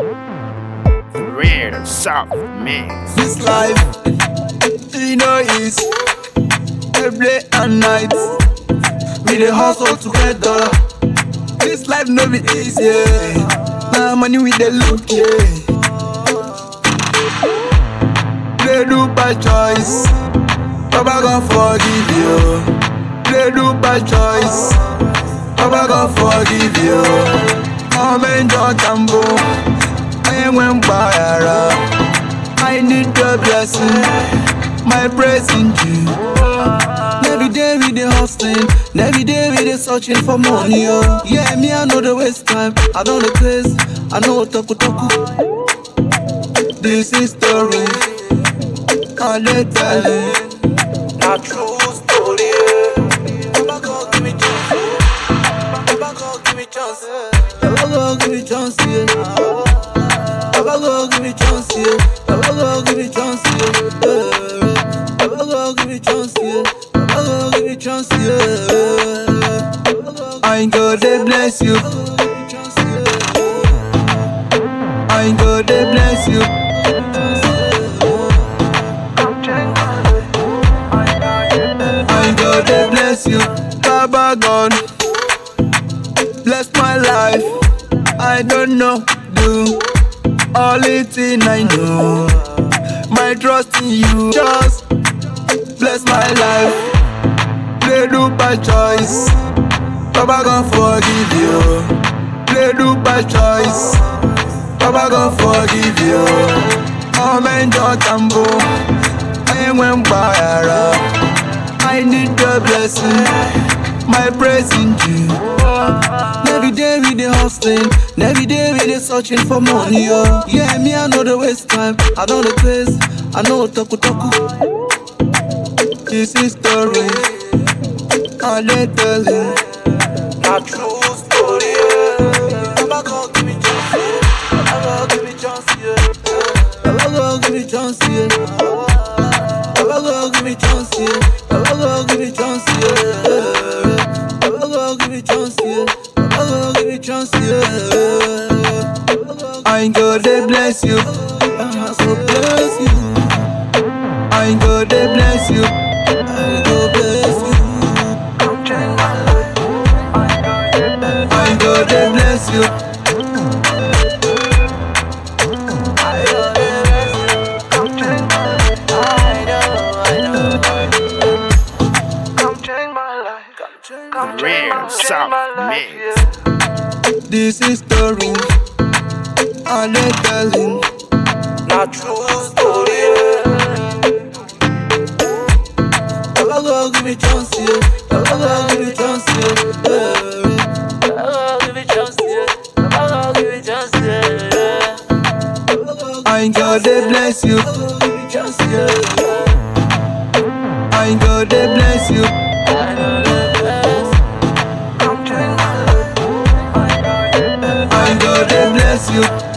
Real soft mix. This life, you know, is every day and night. We dey hustle together. This life no be easy. yeah. Now money we dey look, yeah. Play do by choice. Baba gon forgive you. Play do by choice. Baba gon forgive you. Come enjoy tambo. I went by I need your blessing, my praising you. Every day we dey hustling, every day we dey searching for money. Oh. Yeah, me I know the waste time, I know the place, I know toku toku. This is story, I dey tell it. Na true story. yeah. Baba God give me chance, yeah. Baba God give me chance, yeah. Baba God give me chance, yeah. Baba God give me chance, yeah. Baba God give me chance, yeah. Eh. Baba God give me chance, yeah. Baba God give me chance, yeah. I go dey bless you. I go dey bless you. I go dey bless you. Baba God, bless my life. I don't know, do only thing I know. My trust in you, just bless my life. Play do by choice. Baba gon forgive you. Play do by choice. Baba gon forgive you. Come enjoy tambo. I went by I need your blessing, my praising you. Every day we dey hustling, every day we dey searching for money. Oh. Yeah, me I know the waste time, I know the place, I know toku toku. This is story, I dey tell you. Na true story. Yeah. Baba God give me chance, yeah. Baba God give me chance, yeah. Baba God give me chance, yeah. Baba God give me chance, yeah. Baba God give me chance, yeah. Baba God give me chance, yeah. Baba God give me chance, yeah. I go dey bless you. I so bless you. I go dey bless you. I go bless you. I go dey bless you. Real soft mix. This is story. I dey telling. Na true story. Baba God give me chance, yeah. Baba God give me chance, yeah. Eh. Baba God give me chance, yeah. Baba God give me chance, yeah. I go dey bless you. I go dey bless you. I know the best. I go dey bless you.